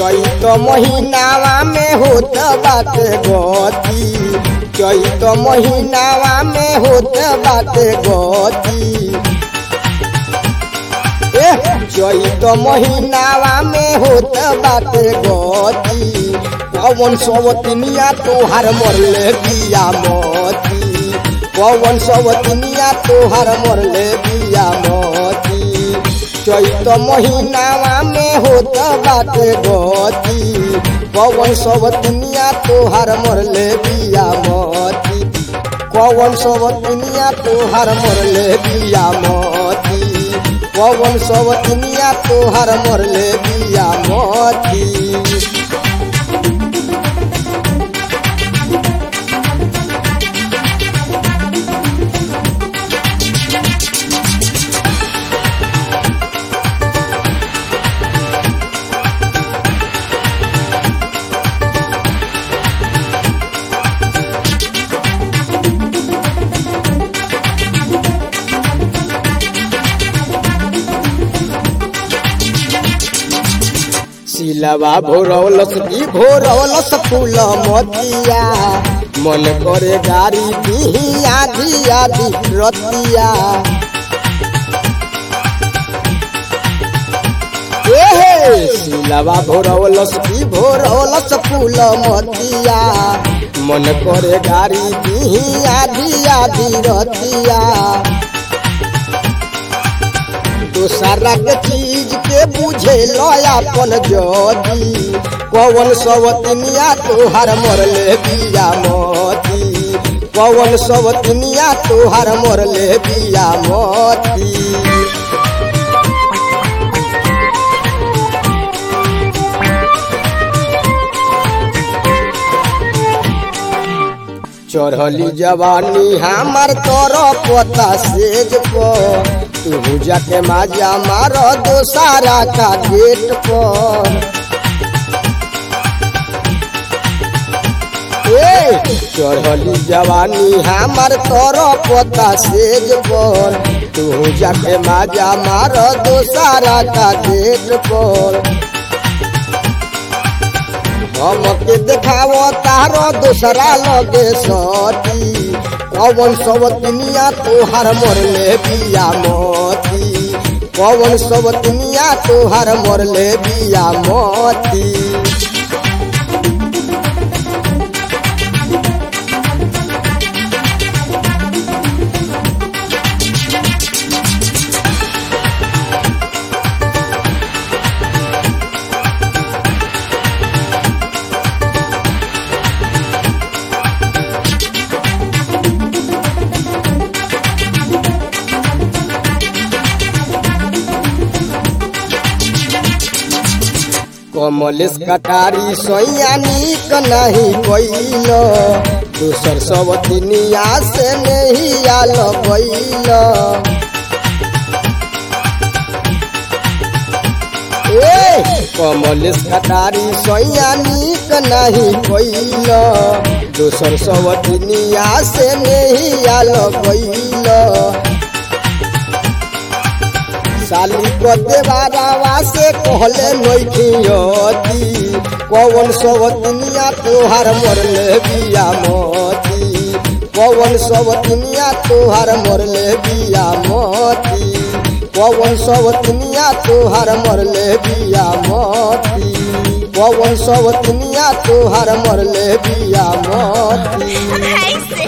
चैत महीनावा में होत बाटे गति चैत महीनावा में होत बाटे गति ए चैत महीनावा में होत बाटे गति पवन सवतनिया तोहार मरले बिया मोती पवन सवतनिया तोहार मरले बिया मोती चैत महीनावा में होत बाटे गति पवन सवतनिया तोहार मरले बिया मोती पवन सवतनिया तोहार मरले बिया मोती पवन सवतनिया तोहार मरले बिया मोती सिलवा भोरवलस की भोरवलस फूल मोतिया मन करे गाड़ी दिही आधी आधी रतिया एहे सिलवा भोरवलस की भोरवलस फूल मोतिया मन करे गाड़ी दिही आधी आधी रतिया दोसरा के चीज के बुझे अपन जदी पवन सवतनिया तोहार मरले बिया मोती पवन सवतनिया तोहार मरले बिया मोती चढ़ली जवानी हमार तोर पता सेज पर तू जाके माजा मार दोसारा का गेट पर ए चढ़ली जवानी हमार तोर पता सेज पर तू जाके माजा मार दोसारा का गेट पर हमके देखावो तारो दूसरा लगे सती पवन सवतनिया तोहार मरले बिया मोती पवन सवतनिया तोहार मरले बिया मोती कमलेश कटारी सैया निक नहीं कैल दूसर सब दुनिया से नहीं आल गैल ए कमलेश कटारी सैया निक नहीं कैल दूसर सब दुनिया से नहीं आल गैल साली को देवारावा से कहले नैखियती पवन सवतनिया तोहार मरले बिया मोती पवन सवतनिया तोहार मरले बिया मोती पवन सवतनिया तोहार मरले बिया मोती पवन सवतनिया तोहार मरले बिया मोती ऐसे